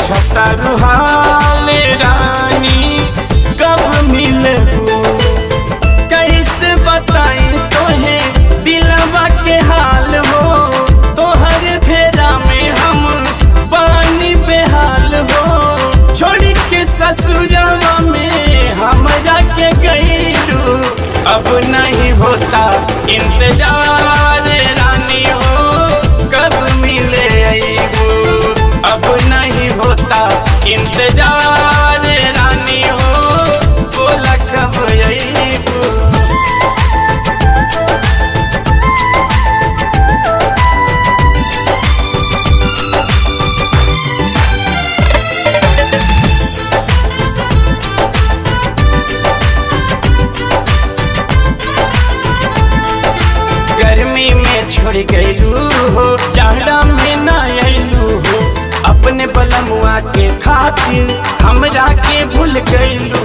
पूछता रुहाल रानी कब मिलबू कैसे बताई तोहे दिलवा के हाल हो तोहर फेरा में हम पानी बेहाल हो छोड़ी के ससुरवा में हमरा के गईलू अब नहीं होता इंतजार रानी हो कब मिले अईबू अब नहीं होता इंतजार रानी हो बोला कब अईबू गर्मी में छोड़ गईलू हो जाड़ा में ना अइलू हो अपने बलमुआ के खातिर हमरा के भूल गईलू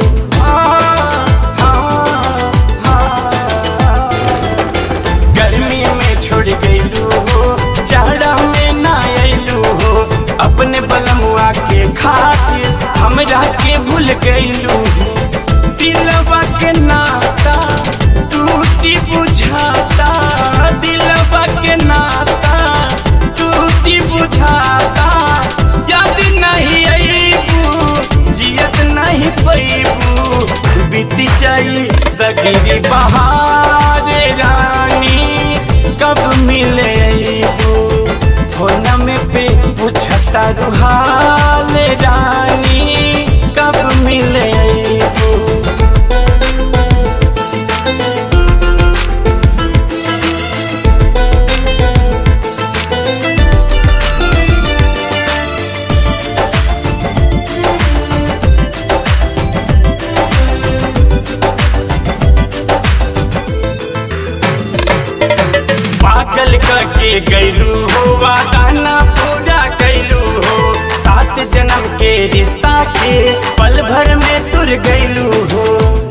गर्मी में छोड़ गईलू हो जाड़ा में ना अइलू हो अपने बलमुआ के खातिर हमरा के भूल गईलू दिलवा के नाता टूटी बुझाता दिलवा के नाता टूटी बुझाता याद नहीं अईबू जियत नहीं पैबू बीती जाई सगरी बहार रानी कब मिले अईबू फोन में पे पूछता रुहाल रानी कब मिले अईबू पागल करके गैलू हो वादाना पूरा कैलू हो सात जन्म के रिश्ता के पल भर में तुर गैलू हो